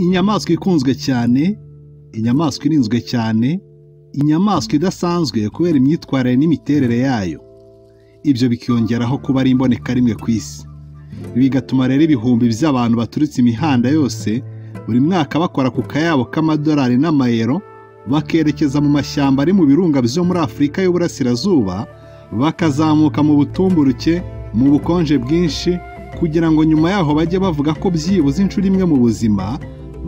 inyamaswa ikunzwe cyane inyamaswa irinzwe cyane inyamaswa idasanzwe kubera imyitwarire n'imiterere yayo ibyo bikiyongeraho kuba ari imboneka rimwe ku isi bigatuma rero ibihumbi by'abantu baturutse imihanda yose buri mwaka bakora ku kayabo k'amadolari n'amayero bakerekeza mu mashyamba ari mu birunga byo muri afurika y'uburasirazuba bakazamuka mu butumburuke mu bukonje bwinshi kugira ngo nyuma yaho bajye bavuga ko byibuze inshuro imwe mu buzima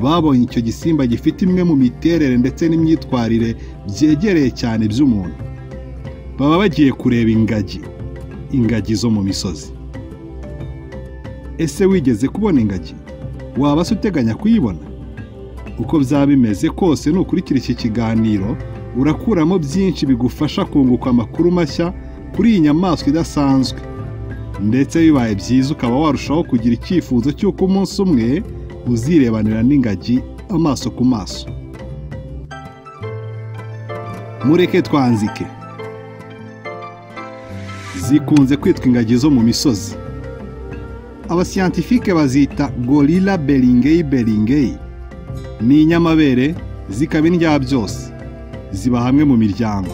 babonye icyo gisimba gifite imwe mu miterere ndetse n'imyitwarire byegereye cyane by'umuntu baba bagiye kureba ingagi ingagi zo mu misozi ese wigeze kubona ingagi waba se uteganya kuyibona uko byaba bimeze kose nukurikira iki kiganiro urakuramo byinshi bigufasha kunguka amakuru mashya kuri iyi nyamaswa idasanzwe ndetse bibaye byiza ukaba warushaho kugira icyifuzo cy'uko umunsi umwe uzirebanira n'ingagi amaso ku maso mureke twanzike zikunze kwitwa ingagi zo mu misozi abasiyantifike bazita gorilla beringeyi beringeyi ni inyamabere zikaba indya byose ziba hamwe mu miryango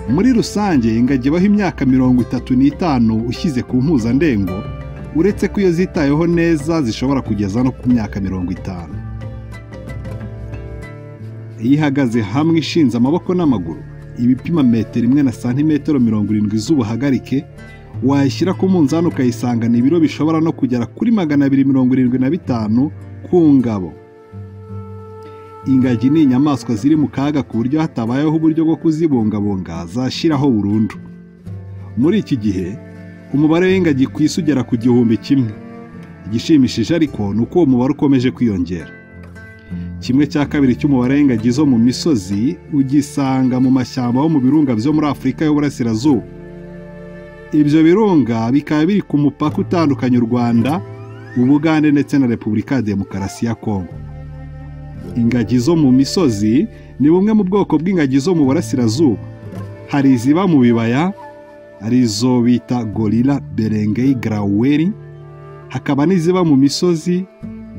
muri rusange ingagi ibaho imyaka mirongo itatu n'itanu ushyize ku mpuzandengo uretse ko iyo zitayeho neza zishobora kugeza no ku myaka mirongo itanu iyo ihagaze hamwe ishinze amaboko n'amaguru ibipima metero imwe na santimetero mirongo irindwi z'ubuhagarike wayishyira ku munzani ukayisangana ibiro bishobora no kugera kuri magana abiri mirongo irindwi na bitanu ku ngabo ingagi ni inyamaswa ziri mu kaga ku buryo hatabayeho uburyo bwo kuzibungabunga zashyiraho burundu muri iki gihe umubare w'ingagi ku isi ugera ku gihumbi kimwe igishimishije ariko ni uko uwo mubare ukomeje kwiyongera kimwe cya kabiri cy'umubare w'ingagi zo mu misozi ugisanga mu mashyamba yo mu birunga byo muri afurika y'uburasirazuba ibyo birunga bikaba biri ku mupaka utandukanya u rwanda ubugande ndetse na repubulika ya demokarasi ya kongo ingagi zo mu misozi ni bumwe mu bwoko bw'ingagi zo mu burasirazuba hari iziba mu bibaya arizo bita gorira berengei garaweri hakaba n'iziba mu misozi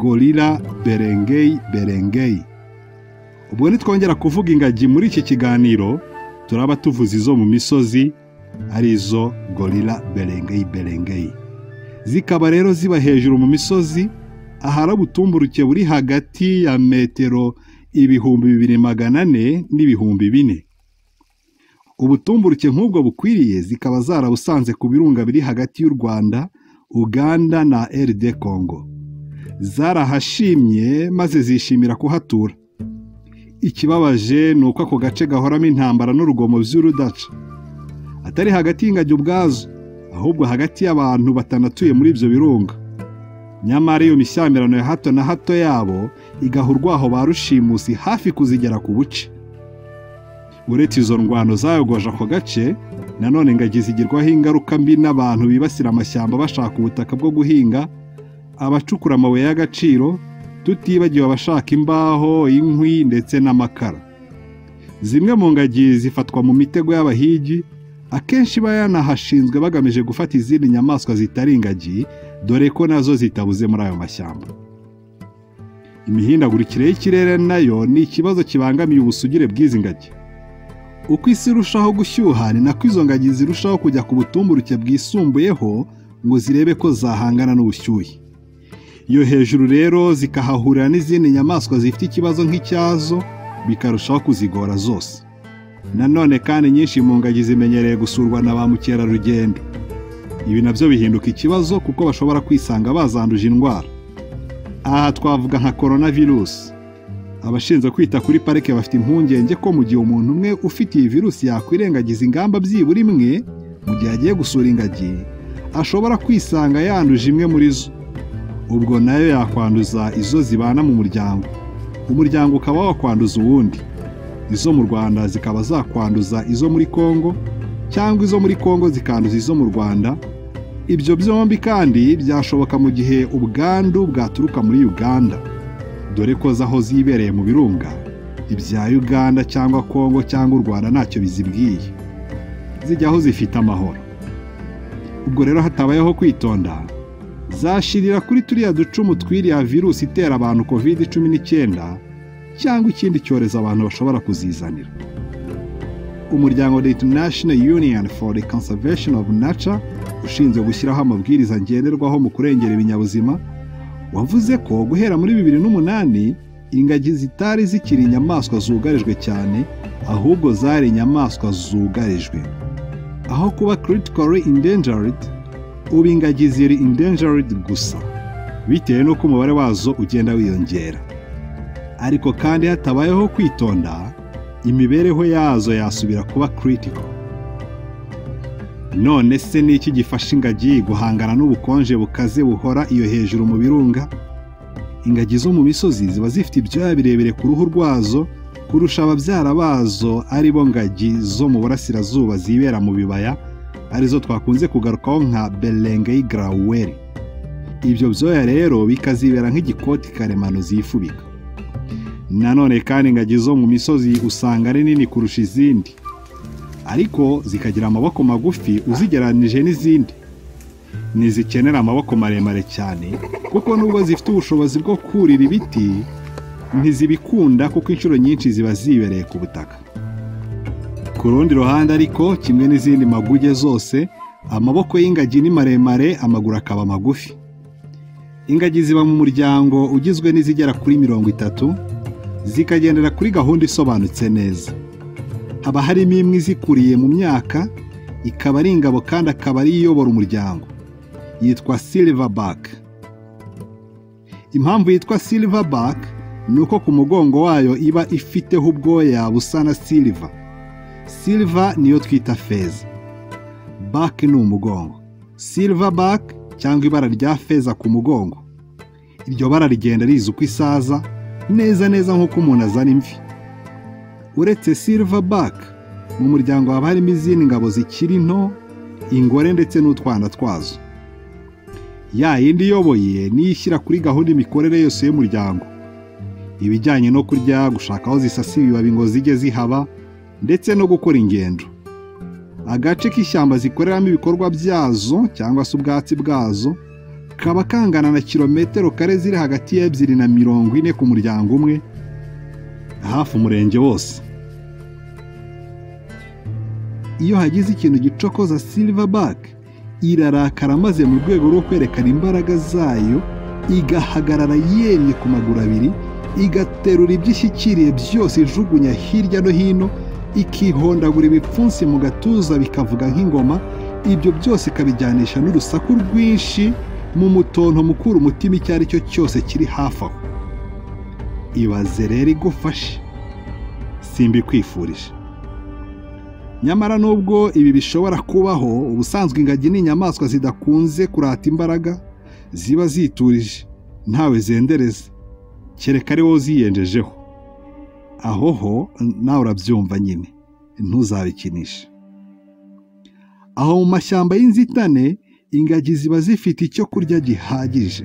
gorira berengei berengei ubwo nitwongera kuvuga ingagi muri iki kiganiro turaba tuvuze izo mu misozi arizo gorira berengei berengei zikaba rero ziba hejuru mu misozi ahari ubutumburuke buri hagati ya metero ibihumbi bibiri magana ane n'ibihumbi bine ubutumburuke nk'ubwo bukwiriye zikaba zarabusanze ku birunga biri hagati y'u rwanda uganda na rd congo zarahashimye maze zishimira kuhatura ikibabaje ni uko ako gace gahoramo intambara n'urugomo by'urudaca atari hagati y'ingagi ubwazo ahubwo hagati y'abantu batanatuye muri ibyo birunga nyamara iyo mishyamirano ya hato na hato yabo igaha urwaho ba rushimusi hafi kuzigera ku buce uretse izo ndwano zayogoje ako gace nanone ingagi zigirwaho ingaruka mbi n'abantu bibasira amashyamba bashaka ubutaka bwo guhinga abacukura amabuye y'agaciro tutibagiwe abashaka imbaho inkwi ndetse n'amakara zimwe mu ngagi zifatwa mu mitego y'abahigi akenshi iba yanahashinzwe bagamije gufata izindi nyamaswa zitari ingagi dore ko nazo zitabuze muri ayo mashyamba imihindagurikire y'ikirere nayo ni ikibazo kibangamiye ubusugire bw'izi ngagi uko isi irushaho gushyuha ni nako izo ngagi zirushaho kujya ku butumburuke bwisumbuyeho ngo zirebe ko zahangana n'ubushyuhe iyo hejuru rero zikahahurira n'izindi nyamaswa zifite ikibazo nk'icyazo bikarushaho kuzigora zose nanone kandi nyinshi mu ngagi zimenyereye gusurwa na ba mukerarugendo ibi nabyo bihinduka ikibazo kuko bashobora kwisanga bazanduje indwara aha twavuga nka korona virusi abashinzwe kwita kuri parike bafite impungenge ko mu gihe umuntu umwe ufite iyi virusi yakwirengagiza ingamba byibura imwe mu gihe agiye gusura ingagi ashobora kwisanga yanduje imwe muri zo ubwo nayo yakwanduza izo zibana mu muryango umuryango ukaba wakwanduza uwundi izo mu rwanda zikaba zakwanduza izo muri kongo cyangwa izo muri kongo zikanduza izo mu rwanda ibyo byombi kandi byashoboka mu gihe ubwandu bwaturuka muri uganda dore ko zaho zibereye mu birunga ibya uganda cyangwa kongo cyangwa u rwanda ntacyo bizibwiye zijyaho zifite amahoro ubwo rero hatabayeho kwitonda zashirira kuri turiya ducumu tw'iriya virusi itera abantu kovide cumi n'icyenda cyangwa ikindi cyorezo abantu bashobora kuzizanira umuryango The International Union for the Conservation of Nature ushinzwe gushyiraho amabwiriza ngenderwaho mu kurengera ibinyabuzima wavuze ko guhera muri bibiri n'umunani ingagi zitari zikiri inyamaswa zugarijwe cyane ahubwo zari inyamaswa zugarijwe aho kuba critically endangered ubu ingagi ziri endangered gusa bitewe n'uko umubare wazo ugenda wiyongera ariko kandi hatabayeho kwitonda imibereho yazo yasubira kuba critical none se ni iki gifasha ingagi guhangana n'ubukonje bukaze buhora iyo hejuru mu birunga ingagi zo mu misozi ziba zifite ibyuya birebire ku ruhu rwazo kurusha ababyara bazo ari bo ngagi zo mu burasirazuba zibera mu bibaya arizo twakunze kugarukaho nka berengei garaweri ibyo byoya rero bikazibera nk'igikoti karemano zifubika nanone kandi ingagi zo mu misozi usanga ari nini kurusha izindi ariko zikagira amaboko magufi uzigeranije n'izindi ntizikenera amaboko maremare cyane kuko nubwo zifite ubushobozi bwo kurira ibiti ntizibikunda kuko inshuro nyinshi ziba zibereye ku butaka ku rundi ruhande ariko kimwe n'izindi maguge zose amaboko y'ingagi ni maremare amaguru akaba magufi ingagi ziba mu muryango ugizwe n'izigera kuri mirongo itatu zikagendera kuri gahunda isobanutse neza haba harimo imwe izikuriye mu myaka ikaba ari ingabo kandi akaba ari iyobora umuryango yitwa silverback impamvu yitwa silverback ni uko ku mugongo wayo iba ifiteho ubwoya busa na silva silva niyo twita feza back ni umugongo silverback cyangwa ibara rya feza ku mugongo iryo bara rigenda riza uko isaza neza neza nk'uko umuntu azana imvi uretse silverback mu muryango haba harimo izindi ngabo zikiri nto ingore ndetse n'utwana twazo ya yindi iyoboye niyo ishyira kuri gahunda imikorere yose y'umuryango ibijyanye no kurya gushaka aho zisasiye ibibabi ngo zijye zihaba ndetse no gukora ingendo agace k'ishyamba zikoreramo ibikorwa byazo cyangwa se ubwatsi bwazo kaba kangana na kilometero kare ziri hagati y'ebyiri na mirongo ine ku muryango umwe hafi umurenge wose iyo hagize ikintu gicokoza silverback irarakara maze mu rwego rwo kwerekana imbaraga zayo igahagarara yemye ku maguru abiri igaterura ibyo ishyikiriye byose ijugunya hirya no hino ikihondagura ibipfunsi mu gatuza bikavuga nk'ingoma ibyo byose ikabijyanisha n'urusaku rwinshi mu mutonto mukura umutima icyo ari cyo cyose kiri hafi aho ibaze rero igufashe simbikwifurije nyamara nubwo ibi bishobora kubaho ubusanzwe ingagi ni inyamaswa zidakunze kurata imbaraga ziba ziturije ntawe zendereza kereka ari wowe uziyenjejeho aho ho nawe urabyumva nyine ntuzabikinishe aho mu mashyamba y'inzitane ingagi ziba zifite icyo kurya gihagije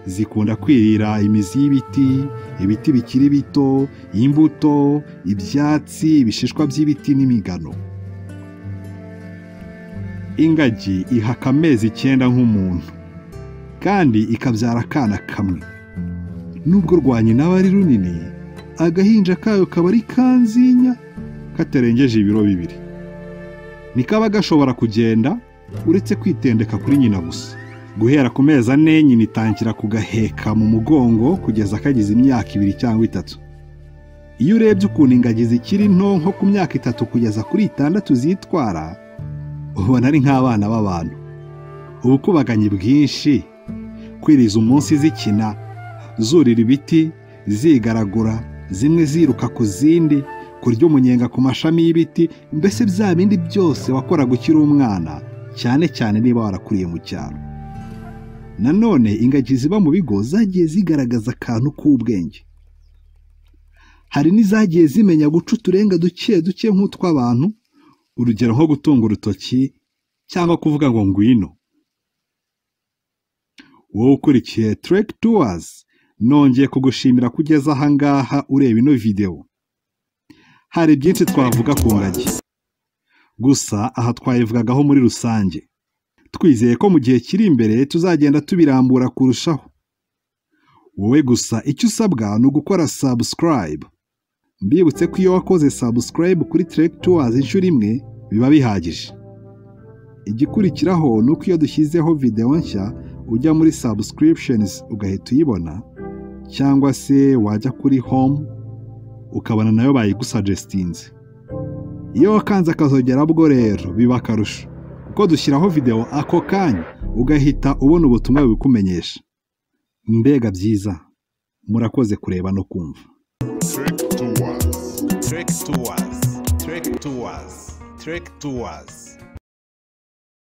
zikunda kwirira imizi y'ibiti ibiti bikiri bito imbuto ibyatsi ibishishwa by'ibiti n'imigano ingagi ihaka amezi icyenda nk'umuntu kandi ikabyara akana kamwe nubwo rwa nyina aba ari runini agahinja kayo kaba ari kanzinya katarengeje ibiro bibiri ntikaba gashobora kugenda uretse kwitendeka kuri nyina gusa guhera ku mezi ane nyina itangira kugaheka mu mugongo kugeza kagize imyaka ibiri cyangwa itatu iyo urebye ukuntu ingagi zikiri nto nko ku myaka itatu kugeza kuri itandatu zitwara ubona ari nk'abana b'abantu ubukubaganyi bwinshi kwiriza umunsi zikina zurira ibiti zigaragura zimwe ziruka ku zindi kurya umunyenga ku mashami y'ibiti mbese bya bindi byose wakoraga ukiri umwana cyane cyane niba warakuriye mu cyaro nanone ingagi ziba mu bigo zagiye zigaragaza akantu k'ubwenge hari n'izagiye zimenya guca uturenga duke duke nk'utw'abantu urugero nko gutunga urutoki cyangwa kuvuga ngo ngwino wowe ukurikiye tureke tuwazi nongeye kugushimira kugeza aha ngaha ureba ino videwo hari byinshi twavuga ku ngagi gusa aha twayivugagaho muri rusange twizeye ko mu gihe kiri imbere tuzagenda tubirambura kurushaho wowe gusa icyo usabwa ni ugukora subscribe mbibutse ko iyo wakoze subscribe kuri Trek Tours inshuro imwe biba bihagije igikurikiraho ni uko iyo dushyizeho videwo nshya ujya muri subscriptions ugahita uyibona cyangwa se wajya kuri home ukabona nayo bayigusagestinze iyo wakanze akazogera bwo rero biba akarusho kuko dushyiraho videwo ako kanya ugahita ubona ubutumwa bubikumenyesha mbega byiza murakoze kureba no kumva Trek Tours. Trek Tours. Trek Tours. Trek Tours.